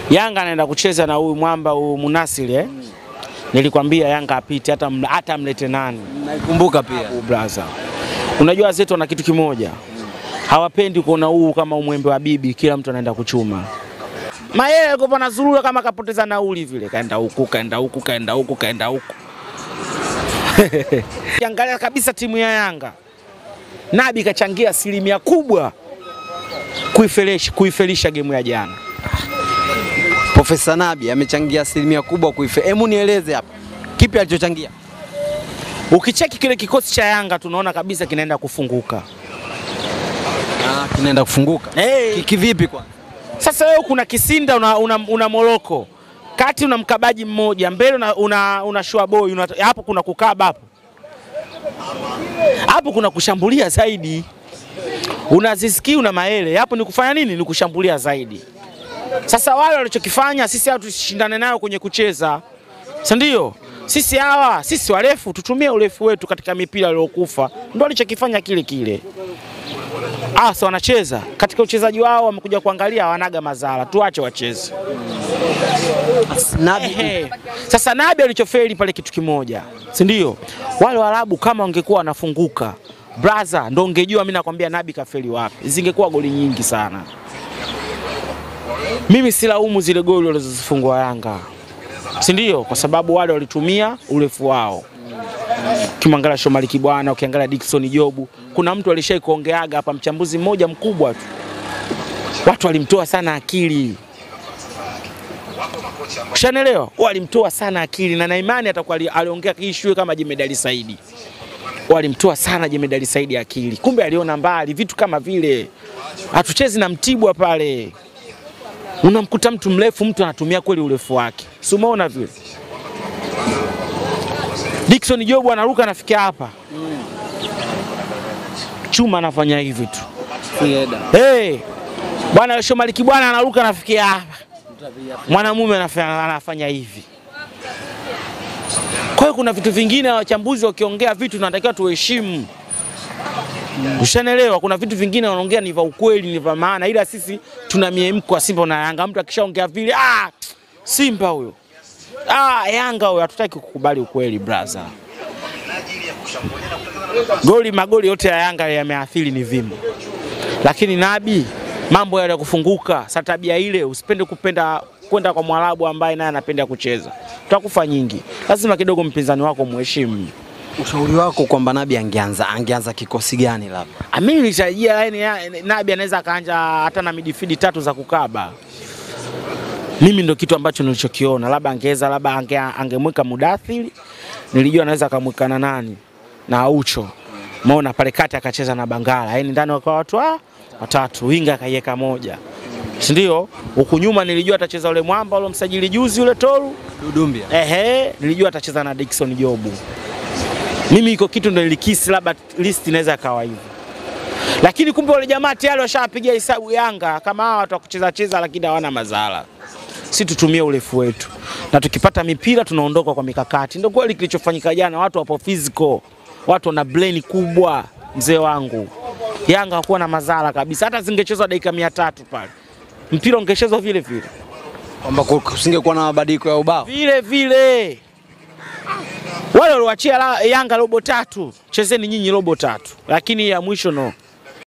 Yanga anaenda kucheza na huyu mwamba huyu Munasiri eh? Nilikwambia Yanga apite hata mla- hata mlete nani Naikumbuka pia. huu brother. Unajua zetu wana kitu kimoja, hawapendi kuona huu kama umwembe wa bibi, kila mtu anaenda kuchuma. Mayele alikuwa anazurura kama kapoteza nauli vile, kaenda huku kaenda huku kaenda huku kaenda huku. Kiangalia kabisa timu ya Yanga, Nabi kachangia asilimia kubwa kuifelisha kuifelisha gemu ya jana. Profesa Nabi amechangia asilimia kubwa kuife. Hebu nieleze hapa. Kipi alichochangia? Ukicheki kile kikosi cha Yanga tunaona kabisa kinaenda kufunguka. Ah, kinaenda kufunguka. Hey. Ki- Kivipi kwanza? Sasa wewe kuna Kisinda una, una, una Moroko kati una mkabaji mmoja mbele una, una, una Shuaboy una, hapo kuna kukaba hapo hapo kuna kushambulia zaidi, una Ziski una Maele hapo ni kufanya nini? Ni kushambulia zaidi. Sasa wale walichokifanya sisi hawa tushindane nayo kwenye kucheza, si ndio? Sisi hawa sisi warefu tutumie urefu wetu katika mipira iliyokufa, ndio walichokifanya kile kile. Ah, so wanacheza katika uchezaji wao, wamekuja kuangalia hawanaga madhara, tuache wacheze. Nabi Ehe. Sasa Nabi alichofeli pale kitu kimoja, si ndio? Wale Waarabu kama wangekuwa wanafunguka braza, ndo ungejua mimi nakwambia Nabi kafeli wapi, zingekuwa goli nyingi sana. Mimi silaumu zile goli walizozifungwa Yanga, si ndio? Kwa sababu wale walitumia urefu wao. Ukimwangalia Shomari Kibwana, ukiangalia Dickson Jobu, kuna mtu alishai kuongeaga hapa, mchambuzi mmoja mkubwa tu, watu walimtoa sana akili Ushanelewa? Walimtoa sana akili na na imani atakuwa ali- aliongea issue kama Jemedali Saidi. Walimtoa sana Jemedali Saidi akili. Kumbe aliona mbali vitu kama vile. Hatuchezi na Mtibwa pale. Unamkuta mtu mrefu, mtu anatumia kweli urefu wake. Si umeona vile? Dickson Jobu anaruka anafikia hapa. Chuma anafanya hivi tu. Hey, bwana Shomari Kibwana anaruka anafikia hapa mwanamume anafanya, anafanya hivi. Kwa hiyo kuna vitu vingine wachambuzi wakiongea vitu tunatakiwa tuheshimu. Ushanelewa? Kuna vitu vingine wanaongea ni vya ukweli, ni vya maana, ila sisi tuna miemko wa Simba na Yanga. Mtu akishaongea vile, ah, Simba huyo, ah, Yanga huyo, hatutaki kukubali ukweli brother. Goli magoli yote ya Yanga yameathiri ni vimo, lakini Nabi mambo yale ya kufunguka, sa tabia ile, usipende kupenda kwenda kwa Mwarabu ambaye naye anapenda kucheza, utakufa nyingi. Lazima kidogo mpinzani wako muheshimu. ushauri wako kwamba Nabi angeanza angeanza kikosi gani labda? Ah, Mimi nilitarajia yani ya- Nabi anaweza akaanja hata na midifidi tatu za kukaba. Mimi ndo kitu ambacho nilichokiona, labda angeweza labda ange, angemweka Mudathiri, nilijua anaweza akamweka na nani na Aucho, maona pale kati akacheza na Bangala, yani ndani wakawa watu ah, watatu, winga akaiweka moja, si ndio? Huku nyuma nilijua atacheza ule mwamba ule msajili juzi ule Toru, Dudumbia. Ehe, nilijua atacheza na Dickson Jobu. Mimi iko kitu ndo nilikisi labda list inaweza kawa hivyo, lakini kumbe wale jamaa tayari washapigia hesabu Yanga kama hawa watu wa kucheza cheza, lakini hawana madhara. Si tutumie urefu wetu, na tukipata mipira tunaondoka kwa mikakati. Ndio kweli kilichofanyika jana, watu wapo physical, watu wana brain kubwa. Mzee wangu, Yanga hakuwa na madhara kabisa, hata zingechezwa dakika mia tatu pale mpira ungechezwa vile vile Kwamba kusingekuwa na mabadiliko ya ubao. vile vile wale waliwachia la- Yanga robo tatu, chezeni nyinyi robo tatu, lakini ya mwisho no.